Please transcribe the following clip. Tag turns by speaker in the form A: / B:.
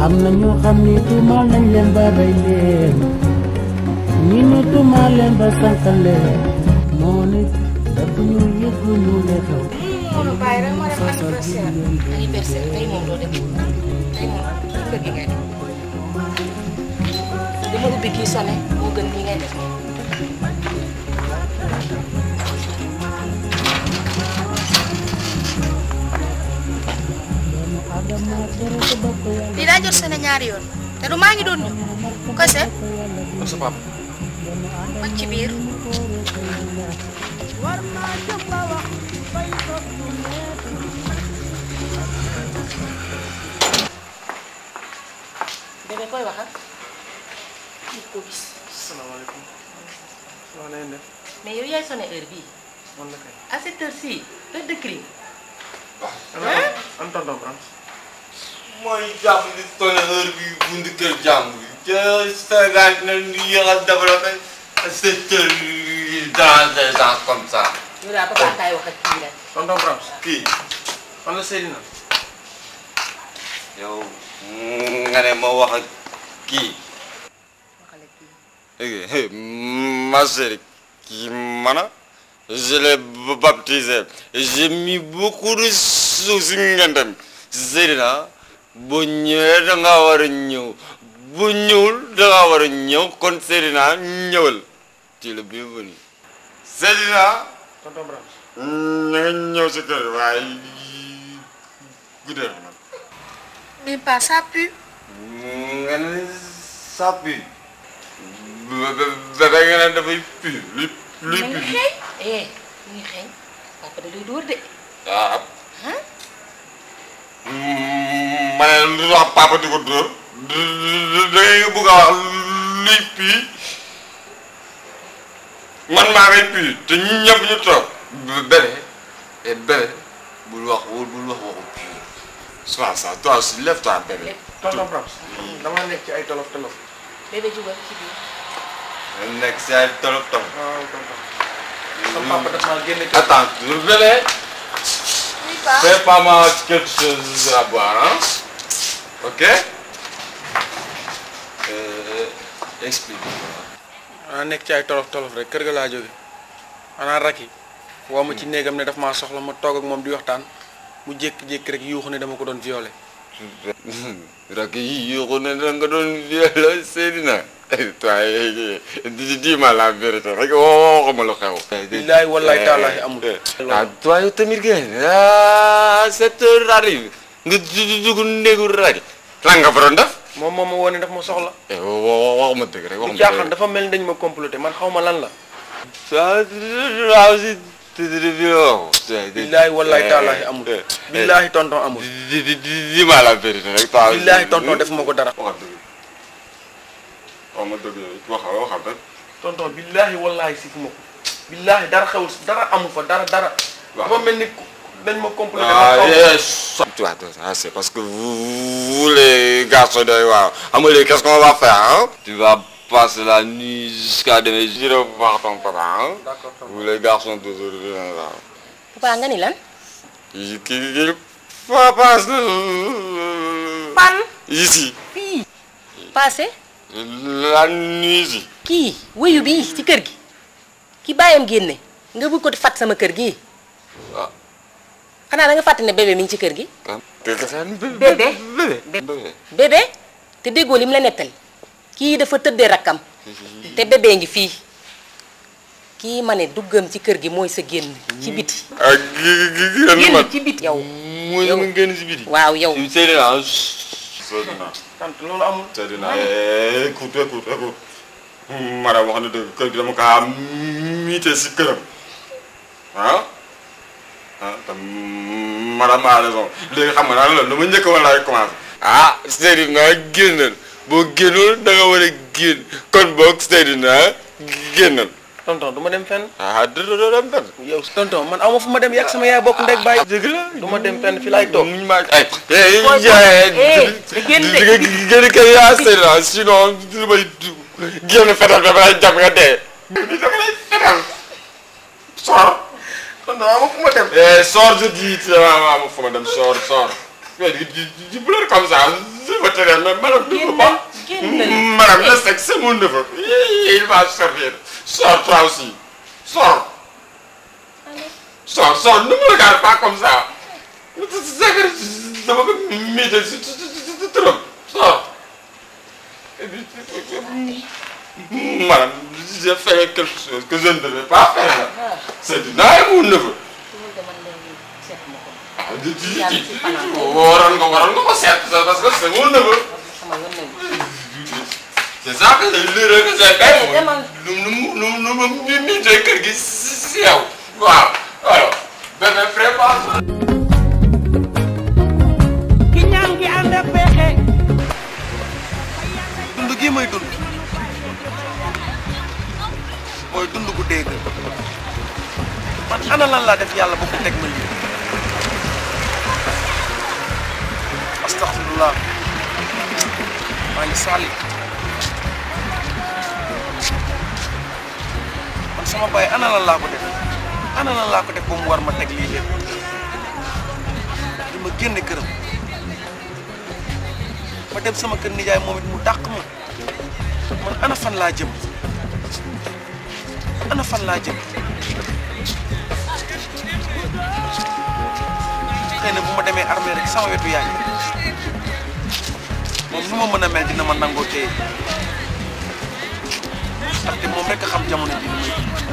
A: am na ñoo xam ni tuumaal nañ leen ba rey leen ñi ni tuumaal leen ba sànqal leen moo nit dafa ñu yëggu ñu leen xew
B: moom bàyyi rek ma def anniversaire anniversaire tey moom doo dem tey moom kër gi ngay dem dama ubbi kii sonné moo gën li ngay def lii daa jot seen ñaari yoon te du maa ngi doon ñu kese
C: ak sa papa
B: mag ci biir bébé koy wax ak nit ko gis
C: salaamaaleykum wax na def
B: mais yow yaay sonné heure bii
C: man la kay
B: à cette heure-ci heure de crime
C: ana an tonton France
D: mooy jàpp di sonné heure bi bundi kër jàmbur yi te Sénégal dina ñu yéex a développé sept heures yi dans des gens comme ça
B: yow daal papa kaay wax ak kii rek
C: tonton France
D: kii
C: man la Seydina
D: yow nga ne ma wax ak kii
B: waxal ak kii
D: Eh, ma chérie, qui mana, je l'ai baptisé. J'ai mis beaucoup de choses ngeen dem. Seydina bu ñëwee da nga war a ñëw bu ñëwul da nga war a ñëw kon Seydina ñëwal. Tu es le bienvenu. Seydina
C: tonton France
D: na nga ñëw si kër waaye guddee na.
B: mais pas ça pue
D: nga ne sàppi. ba ba nga ne dafay pi li li
B: mu ngi
D: pi.
B: xeeñ eh mu ngi xeeñ papa da lay dóor de
D: ah
B: ah
D: ma ne lu wax papa di ko dóor da ngay bëgg a wax luy pii man maa ngay pii te ñëpp ñu toog bébé et bébé bul wax bul wax waxu pii soit ça toi aussi lève-toi bébé
C: tonton France dama nekk ci ay tolof tolof
B: bébé jugal ci biir
D: nekk si ay tolof tolof
C: waaw tonton sa papa daf maa génne ci
D: attends bébé
B: oui pas
D: Prépare-moi quelque chose à boire, hein? Ok? Euh, explique-moi.
C: ana nekk ci ay tolof tolof rek kër ga laa jóge ana raki woo ma ci néegam ne daf maa soxla ma toog ak moom di waxtaan mu jékki-jékki rek yuuxu ne dama ko doon violé
D: Rak yi yuuxu ne da nga doon violé Seydina. Toi, dis- dis-moi la vérité rek waxuma lu xew.
C: Billaay wallaay taalaahi amul.
D: Ah, toi yow tamit ngeen ah cette heure arrive nga du- dugg néegu rek lan nga fa doon def.
C: moom moom ma woo ne daf ma soxla
D: Eh, wa- wa- waxuma dëgg rek
C: lu
D: waxuma
C: jaaxal
D: dëgg.
C: dafa mel ni dañ ma comploté man xaw ma lan la
D: waaw waaw si si
C: billaay wallaay taalaahi amul billaahi tonton amul
D: di di di di ma la vérité rek. toi
C: billaahi tonton def ma ko dara
D: waxal dëgg wax ma dëgg yooyu waxal waxal rek.
C: tonton billaahi wallaahi si fu ma ko billaahi dara xewul dara amul fa dara dara
D: Waaw.
C: dafa mel ni ku- dañ ma comploté ma
D: ah
C: xaw ma
D: yes. tu vois ça c'est parce que vous, vous les garçons de waaw xam nga léegi qu'est-ce qu'on va faire hein? tu vas passer la nuit jusqu'à demain j'irai voir ton papa hein?
C: d'accord tonton
D: vous les garçons d'aujourd'hui waaw.
B: papa nga ni lan
D: kii kii kii papa
B: pan
D: ici
B: fii passé
D: la nuit ici.
B: kii wuyu bii ci kër gi ki bàyyam génne nga bëgg ko fat sama kër gi
D: waaw.
B: xanaa da nga fàtte ne bébé mi ngi ci kër gi
D: bébé
B: Bébé.
D: bébé.
B: bébé te déggoo li mu la nettali kii dafa tëddee rakkam te bébé ngi fii kii ma ne duggam ci kër gi mooy sa génn ci biti
D: ak gi gi gi gi
B: génn ci biti yow
D: mooy sama génn si biti.
B: waaw yow
D: Seydina Seydina
C: tant loolu amul
D: Seydina écoute écoute écoute madame wax na dëgg kër gi dama kaa miite si këram ah ah te madame a raison léegi xam nga naan la lu ma njëkk wala ay commencé ah Seydina génnal boo génnul da nga war a génn kon boog Seydina génnal
C: tonton du ma dem fenn
D: ah dë dë dë dem benn.
C: yow tonton man aw ma fu ma dem yàgg sama yaay bokk ndeg bàyyi
D: dëgg la.
C: du ma dem fenn fi laay toog
D: muñ ma ay.
B: Booy booy eh da génn de.
D: di génn kër yaa Seydina sinon li may génn fetal ba balay jàpp nga dee. dama lay fetal. soor.
C: tonton aw ma fu ma dem
D: soor je dis te ma ma fu ma dem soor soor. mais di di di bu leen comme ça je veux matériel mais madame ne peut pas.
B: génnal.
D: madame le sexe c'est mon neveu. il va sortir. sors toi aussi. sors. sors sors ne me regarde pas comme ça. c'est que dama ko miite si si si si trop. sors. Et puis, madame j'ai fait quelque chose que je ne devais pas faire. c'est du naay mon neveu. ah di di di waroon nga waroon nga ko seet parce que c'est mon neveu.
B: sama yoon nañu.
D: c'est ça que l'erreur que j'ai fait.
B: demal.
D: nu nu nu nu nu nu nu tey kër gi si si yow. waaw alors. bébé prépare.
E: ki ñaan gi ànd ak pexe dund gi may dund mooy dund gu dégg man ana lan laa def yàlla ba mu teg ma lii astaxfirullah maa ngi sàlli man sama baay ana lan laa ko def ana lan laa ko def ba mu war ma teg lii lépp di ma génne këram ma dem sama kër nijaay moom it mu dàq ma man ana fan laa jëm ana fan laa jëm xëy na bu ma demee armée rek sama wetu yaay moom nu ma mën a mel dina ma nangoo téye ndaxte moom rek a xam jamono ji ni may dund